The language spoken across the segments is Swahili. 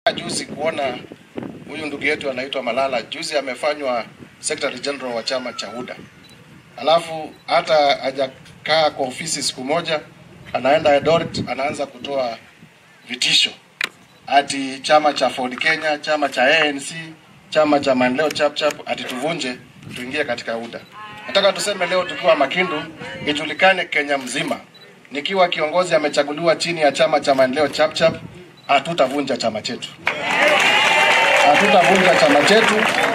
Juzi kuona huyu ndugu yetu anaitwa Malala, juzi amefanywa secretary general wa chama cha UDA, alafu hata hajakaa kwa ofisi siku moja, anaenda Eldoret anaanza kutoa vitisho ati chama cha Ford Kenya, chama cha ANC, chama cha maendeleo chap chap, ati tuvunje tuingie katika UDA. Nataka tuseme leo tukiwa Makindu, ijulikane Kenya mzima, nikiwa kiongozi amechaguliwa chini ya chama cha maendeleo chap chap, hatutavunja chama chetu, hatutavunja chama chetu,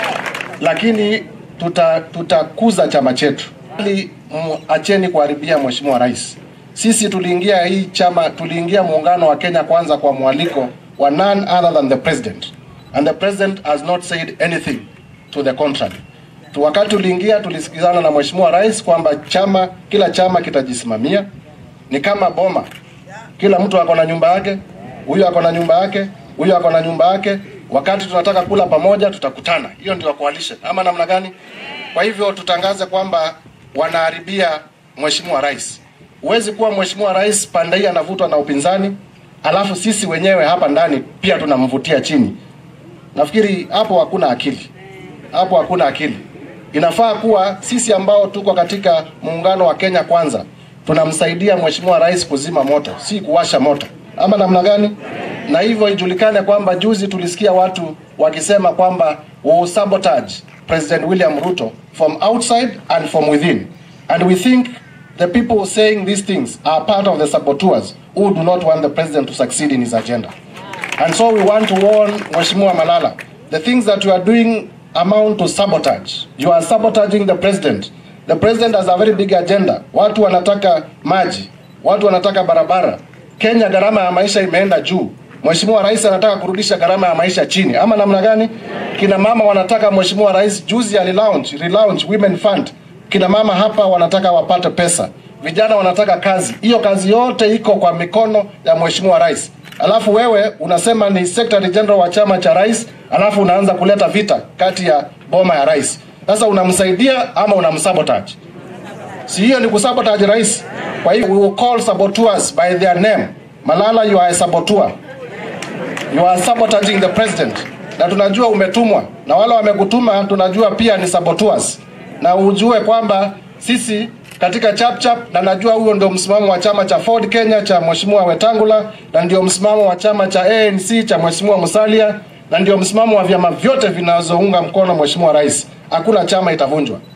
lakini tuta tutakuza chama chetu. Ili acheni kuharibia Mheshimiwa Rais. Sisi tuliingia hii chama, tuliingia muungano wa Kenya Kwanza kwa mwaliko wa none other than the president and the president has not said anything to the contrary. Tu wakati tuliingia tulisikizana na Mheshimiwa Rais kwamba chama kila chama kitajisimamia, ni kama boma, kila mtu ako na nyumba yake, huyu ako na nyumba yake, huyu ako na nyumba yake. Wakati tunataka kula pamoja, tutakutana. Hiyo ndio coalition ama namna gani? Kwa hivyo tutangaze kwamba wanaharibia Mheshimiwa Rais. Huwezi kuwa Mheshimiwa Rais pande hii anavutwa na upinzani, alafu sisi wenyewe hapa ndani pia tunamvutia chini. Nafikiri hapo hakuna akili, hapo hakuna akili. Inafaa kuwa sisi ambao tuko katika muungano wa Kenya Kwanza tunamsaidia Mheshimiwa Rais kuzima moto, si kuwasha moto, ama namna gani? Na hivyo ijulikane kwamba juzi tulisikia watu wakisema kwamba we sabotage President William Ruto from outside and from within and we think the people saying these things are part of the saboteurs who do not want the president to succeed in his agenda. And so we want to warn Mheshimiwa Malala, the things that you are doing amount to sabotage. You are sabotaging the president. The president has a very big agenda. Watu wanataka maji, watu wanataka barabara. Kenya gharama ya maisha imeenda juu. Mheshimiwa Rais anataka kurudisha gharama ya maisha chini, ama namna gani? Kina mama wanataka Mheshimiwa Rais juzi alilaunch, relaunch Women Fund. Kina mama hapa wanataka wapate pesa, vijana wanataka kazi. Hiyo kazi yote iko kwa mikono ya Mheshimiwa Rais. Alafu wewe unasema ni secretary general wa chama cha rais, alafu unaanza kuleta vita kati ya boma ya rais. Sasa unamsaidia ama unamsabotage? Si hiyo ni kusabotage rais? Kwa hiyo we will call saboteurs by their name. Malala, you are a saboteur. You are sabotaging the president, na tunajua umetumwa na wale wamekutuma, tunajua pia ni saboteurs, na ujue kwamba sisi katika chap chap, na najua huo ndio msimamo wa chama cha Ford Kenya cha Mheshimiwa Wetangula, na ndio msimamo wa chama cha ANC cha Mheshimiwa Musalia, na ndio msimamo wa vyama vyote vinazounga mkono Mheshimiwa Rais. Hakuna chama itavunjwa.